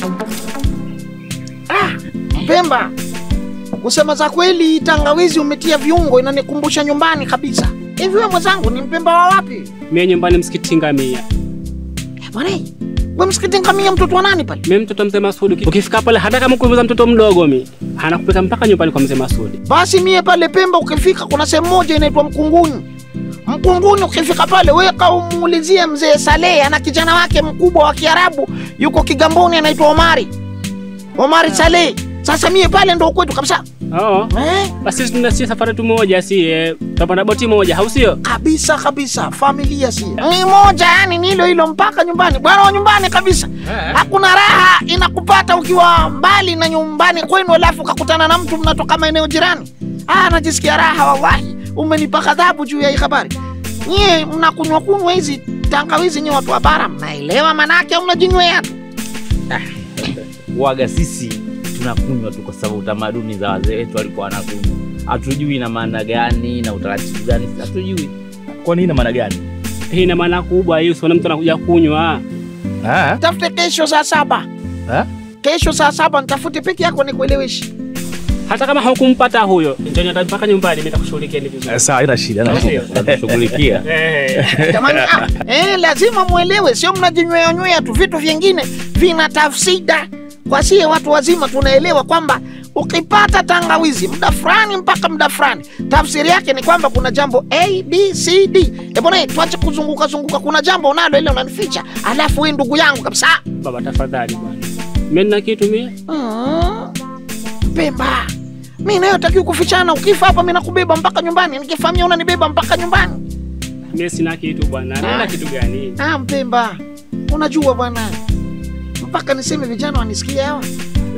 Ah, Mpemba, kusema za kweli, tangawizi umetia viungo, inanikumbusha nyumbani kabisa. Hivi wewe mwenzangu, ni Mpemba wa wapi? Mimi nyumbani msikiti ngamia. Eh, Bwana, we msikiti ngamia, mtoto wa nani pale? Mimi mtoto mzee Masudi. Ukifika pale hata kama kuuliza mtoto mdogo mi, anakupeleka mpaka nyumbani kwa mzee Masudi. Basi mie pale Pemba ukifika, kuna sehemu moja inaitwa Mkunguni. Mkunguni ukifika pale, weka umuulizie mzee Saleh, ana kijana wake mkubwa wa Kiarabu yuko Kigamboni, anaitwa Omari, Omari Saleh. Sasa mie pale ndo kwetu kabisa Oh. eh? Basi tuna si safari tu moja si eh, tutapanda boti moja, au sio? kabisa kabisa, familia si ni moja, yani ni hilo hilo mpaka nyumbani, bwana wa nyumbani kabisa. Hakuna raha inakupata ukiwa mbali na nyumbani kwenu, alafu ukakutana na mtu mnatoka maeneo jirani. Ah, najisikia raha wallahi. Umenipa ghadhabu juu ya hii habari. Nyie mnakunywa kunywa hizi tangawizi, nyie watu wa bara mnaelewa manake, au mnajinywea tu? waga sisi tunakunywa tu kwa sababu utamaduni za wazee wetu walikuwa wanakunywa. Hatujui ina maana gani na utaratibu gani, hatujui. Kwani ina maana gani? Hii ina maana kubwa hiyo, sio mtu anakuja kunywa. Ah, Tafute kesho saa saba, ah? kesho saa saba nitafute peke yako nikueleweshi. Hata kama hukumpata huyo, njoo hata mpaka nyumbani mimi nitakushughulikia ni vizuri. Eh, Sawa, haina shida, haina Au shida. sio? Tunashughulikia. Eh. Jamani, ah, eh, lazima mwelewe, sio mnajinywea nywea tu. Vitu vingine vina tafsida. Kwa sie watu wazima tunaelewa kwamba ukipata tangawizi muda fulani mpaka muda fulani, tafsiri yake ni kwamba kuna jambo A, B, C, D. Eh bwana, tuache kuzunguka zunguka, kuna jambo unalo ile unanificha, alafu wewe ndugu yangu kabisa. Baba tafadhali bwana. Mimi nina kitu mimi. Mm. Pemba, mi nayo takiwa kufichana. Ukifa hapa mi nakubeba mpaka nyumbani, nikifamia unanibeba mpaka nyumbani. Mimi sina kitu bwana. Nina kitu gani? Ah, Mpemba, unajua bwana, mpaka niseme vijana wanisikia hawa.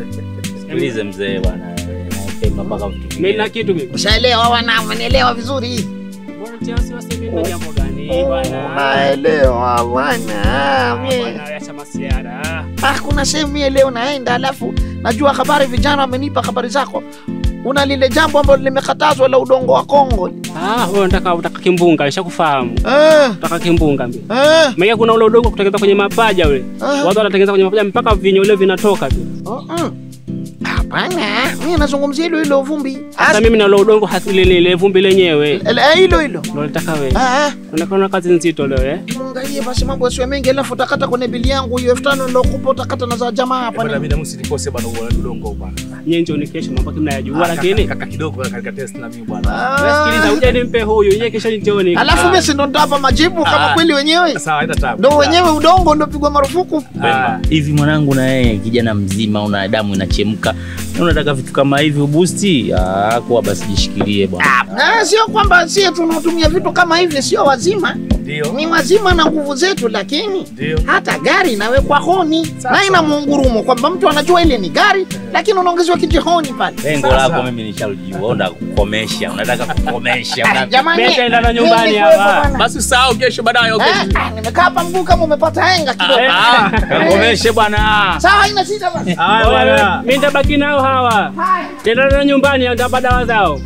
Sikilize mzee bwana, naipema mpaka vitu Mimi vingine. nina kitu mimi. Ushaelewa wana, umenielewa vizuri. Bwana tia wasiwasi mimi nina jambo gani bwana? Naelewa bwana. Ah, Mie- Bwana acha masiara. Ah, kuna sehemu mie leo naenda, alafu najua habari, vijana wamenipa habari zako. Una lile jambo ambalo limekatazwa la udongo wa Kongo. Ah, wewe unataka unataka kimbunga, nishakufahamu. Eh, Unataka kimbunga mimi. eh, Mega kuna ule udongo kutengeneza kwenye mapaja ule. Ah. Watu wanatengeneza kwenye mapaja mpaka vinyo ile vinatoka tu. oh, mm. Hapana, mimi nazungumzia hilo hilo vumbi. Sasa mimi na ule udongo hasi ile ile vumbi lenyewe. Eh, hilo hilo. Ndio nataka wewe. Ah, ah. Unaona kazi nzito leo eh? Muangalie basi mambo yasiwe mengi, alafu utakata kwenye bili yangu hiyo elfu tano nilokupa, utakata na za jamaa hapa. Bwana, ni- mimi na msinikose bwana, uone udongo bwana. Nyinyi ndio ni kesho mambo mnayajua Ah, lakini kaka- kaka kidogo bwana, katika test na mimi bwana. wewe Ah. sikiliza uje nimpe huyu, yeye kesho nitoni. Alafu mimi si ndo nitawapa majibu kama Ah. kweli wenyewe Sawa, haina tabu. ndo wenyewe udongo ndo pigwa marufuku. Ah, hivi mwanangu, na yeye kijana mzima, una damu inachemka, na unataka vitu kama hivi ubusti? Ah, kuwa basi jishikilie bwana. Na sio kwamba sie tunatumia vitu kama hivi, sio wazima, Ndio. ni wazima na nguvu zetu, lakini Ndio. hata gari inawekwa honi na ina muungurumo kwamba mtu anajua ile ni gari, lakini unaongezewa kijihoni pale. Lengo Sasa. lako mimi nishalijua, unataka kukomesha, unataka kukomesha. Ah, una- Jamani, Mimi nitaenda na mimi nyumbani nikuwepo hapa. bwana. Basi usahau kesho baadaye. okay? Eh, ah, nimekaa hapa mguu kama umepata henga kidogo. Ah, Kakomeshe bwana. Sawa, haina shida basi. Haya Wewe, bwana. Mimi nitabaki nao hawa. Haya. Tena na nyumbani nitapa dawa zao.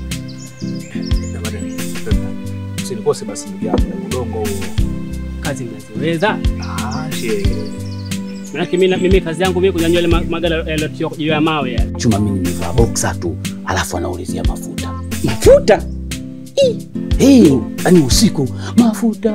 Jamani, Usinikose basi ndugu yangu, udongo huo. Kazi mnaziweza. Ah, shee. Maana mimi mimi kazi yangu mimi kunyanyua ile ma- magala yaliyo juu ya mawe yale. Chuma mimi nimevaa boksa tu, alafu anaulizia mafuta. Mafuta? Hey, yani usiku mafuta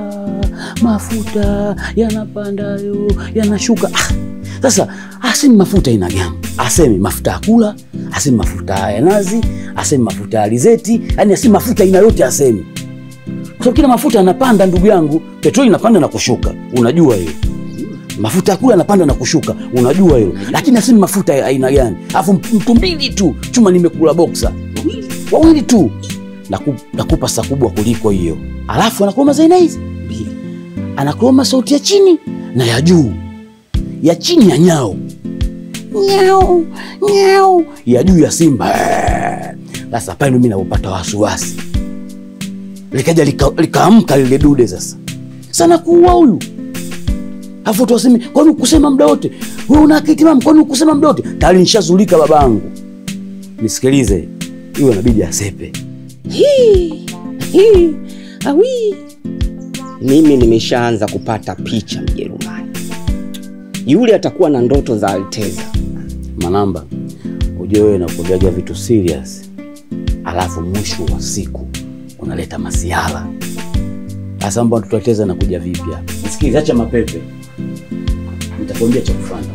mafuta yanapandayo yanashuka. Ah, sasa asemi mafuta ina gani? Asemi mafuta ya kula, asemi mafuta ya nazi, asemi mafuta ya alizeti, yani asemi mafuta aina yote asemi. Kwa sababu kila mafuta yanapanda, ndugu yangu. Petroli inapanda na kushuka, unajua hiyo mafuta ya kula yanapanda na kushuka, unajua hilo, lakini asemi mafuta ya aina gani? Alafu mtu mbili tu chuma, nimekula boksa wawili tu, Naku- nakupa saa kubwa kuliko hiyo. Alafu anakroma za aina hizi mbili, anakroma sauti ya chini na ya juu. Ya chini ya nyao nyao nyao, ya juu ya simba. Eh. Sasa pale ndo mimi napopata wasiwasi, likaja lika- likaamka lile dude sasa, sana kuua huyu Alafu tu waseme kwani ukusema muda wote? Wewe una akili timamu kwani ukusema muda wote? Tayari nishazulika babangu. Nisikilize. Hiyo inabidi asepe. Hii, hii, awi. Mimi nimeshaanza kupata picha Mjerumani. yule atakuwa na ndoto za Alteza. Manamba, ujue wewe nakuambiaga vitu serious, alafu mwisho wa siku unaleta masiala. Sasa mbona tutateza na kuja vipi hapa? Nisikilize, acha mapepe, nitakwambia cha kufanya.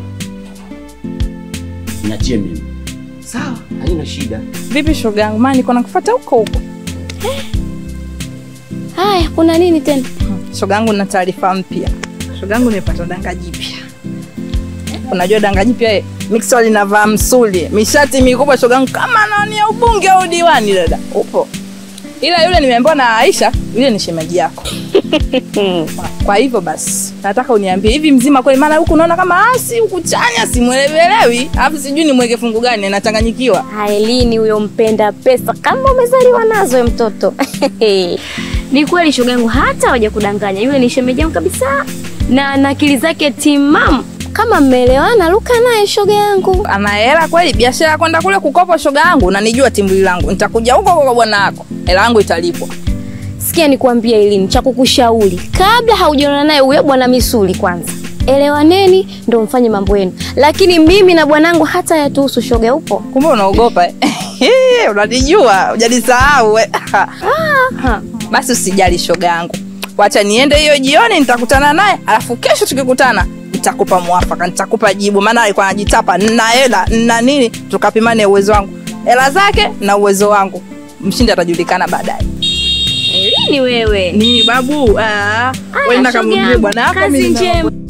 Niachie mimi. Sawa, haina shida. Vipi shoga yangu, maana niko nakufuata huko huko. Haya, kuna nini tena? Shoga yangu na taarifa mpya. Shoga yangu nimepata danga jipya. Unajua danga jipya eh, mixer linavaa msuli, mishati mikubwa shoga yangu kama nani ya ubunge au diwani dada. Upo. Ila yule nimeambiwa na Aisha, yule ni shemeji yako. Kwa hivyo basi, nataka uniambie hivi mzima kweli, maana huku unaona kama asi huku chanya simwelewelewi, alafu sijui nimweke fungu gani, nachanganyikiwa. Ailini huyo mpenda pesa kama umezaliwa nazo we mtoto. ni kweli shoga yangu, hata hawaja kudanganya, yule ni shemeji yangu kabisa, na na akili zake timamu. Kama mmeelewana, luka naye shoga yangu. ana hela kweli, biashara ya kwenda kule kukopa shoga yangu, na nijua timbuli langu, nitakuja huko kwa bwana wako, hela yangu italipwa. Sikia nikwambie, Elini, cha kukushauri kabla haujaona naye huyo bwana misuli, kwanza elewaneni, ndo mfanye mambo yenu, lakini mimi na bwanangu hata yatuhusu. Shoga upo? Kumbe unaogopa eh? Unanijua, hujanisahau eh? Basi usijali shoga yangu, wacha niende hiyo jioni, nitakutana naye, alafu kesho tukikutana nitakupa mwafaka, nitakupa jibu, maana alikuwa anajitapa nina hela nina nini, tukapimane uwezo wangu, hela zake na uwezo wangu, mshindi atajulikana baadaye. Elini wewe, Ni babu, ah, Aya, wewe shoga nakamwambie yangu, bwana wako kazi mimi nina- njema.